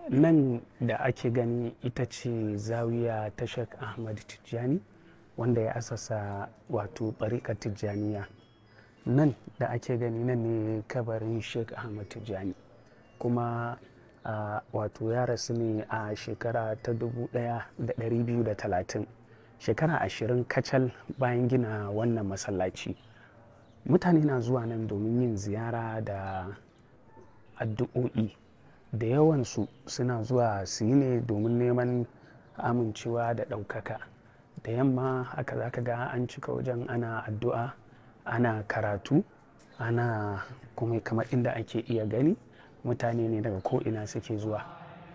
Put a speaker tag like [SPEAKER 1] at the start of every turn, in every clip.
[SPEAKER 1] nan da ake gani ita ce zawiya ta Sheikh Ahmad Tijjani wanda ya asasa wato ɓarikar Tijjaniya nan da ake gani nan ne kabarin Sheikh Ahmad Tijjani kuma uh, wato ya rasu ne a shekara ta 1230 shekara ashirin kacal bayan gina wannan masallaci mutane na zuwa nan domin yin ziyara da addu'o'i da yawansu suna zuwa su yi ne domin neman amincewa da ɗaukaka da yamma haka za ka ga an cika wajen ana addu'a ana karatu ana kuma kamar inda ake iya gani mutane ne daga ko'ina suke zuwa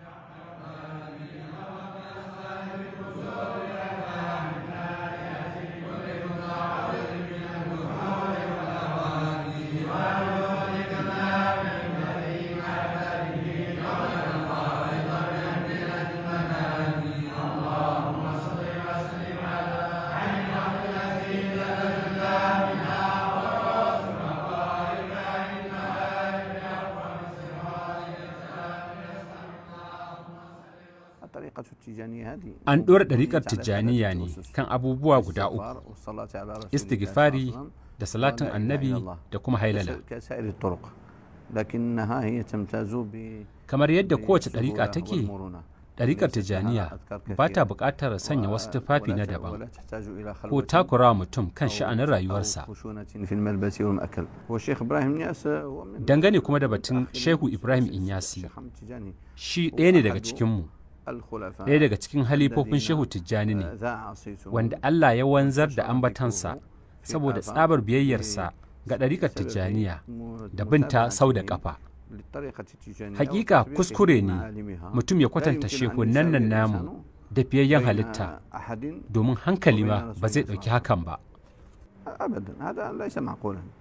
[SPEAKER 2] An ɗora ɗariƙar Tijjaniya ne kan abubuwa guda uku, istighfari da salatin annabi da kuma hailala. Kamar yadda kowace ɗariƙa take, ɗariƙar Tijjaniya ba ta buƙatar sanya wasu tufafi na daban ko takurawa mutum kan sha'anin rayuwarsa. Dangane kuma da batun Shehu Ibrahim Inyasi, shi ɗaya ne daga cikinmu. ɗaya daga cikin halifofin shehu tijjani ne wanda Allah ya wanzar da ambatansa saboda tsabar biyayyarsa ga ɗarikar tijjaniya da binta sau da ƙafa hakika kuskure ne mutum ya kwatanta shehunan nan namu da fiyayyen halitta domin hankali ma ba zai ɗauki hakan ba